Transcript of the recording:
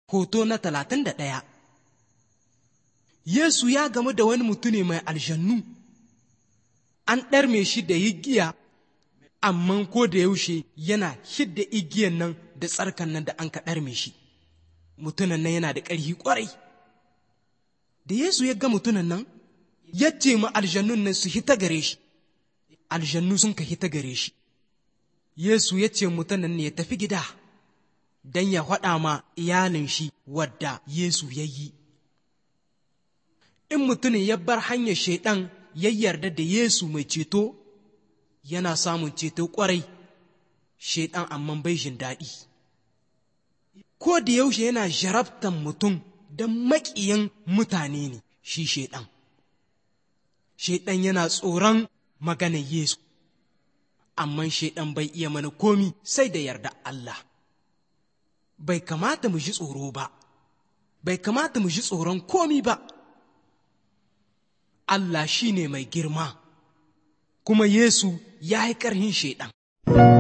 Hoto na talatin da ɗaya Yesu ya gamu da wani mutune mai aljannu, an ɗarme shi da igiya, amma ko da yaushe yana hidda igiyan nan da tsarkan nan da an ka ɗarme shi. Mutunan nan yana da ƙarfi ƙwarai. Da Yesu ya ga mutunan nan, ya ce ma aljannun nan su hita gare shi, aljannu sun ka hita gare shi. Yesu ya ce mutunan ne ya tafi gida. don ya faɗa ma iyalin shi wadda Yesu ya yi. In mutumin ya bar hanyar shaiɗan ya yarda da Yesu mai ceto, yana samun ceto ƙwarai, shaiɗan amma bai jin daɗi. Ko da yaushe yana jarabtan mutum don maƙiyan mutane ne shi shaiɗan. Shaiɗan yana tsoron maganar Yesu, amma shaiɗan bai iya mana komi sai da yarda Allah. bai kamata mu ji tsoro ba, bai kamata mu ji tsoron komi ba. Allah shi ne mai girma, kuma Yesu ya yi ƙarhin Shaiɗan.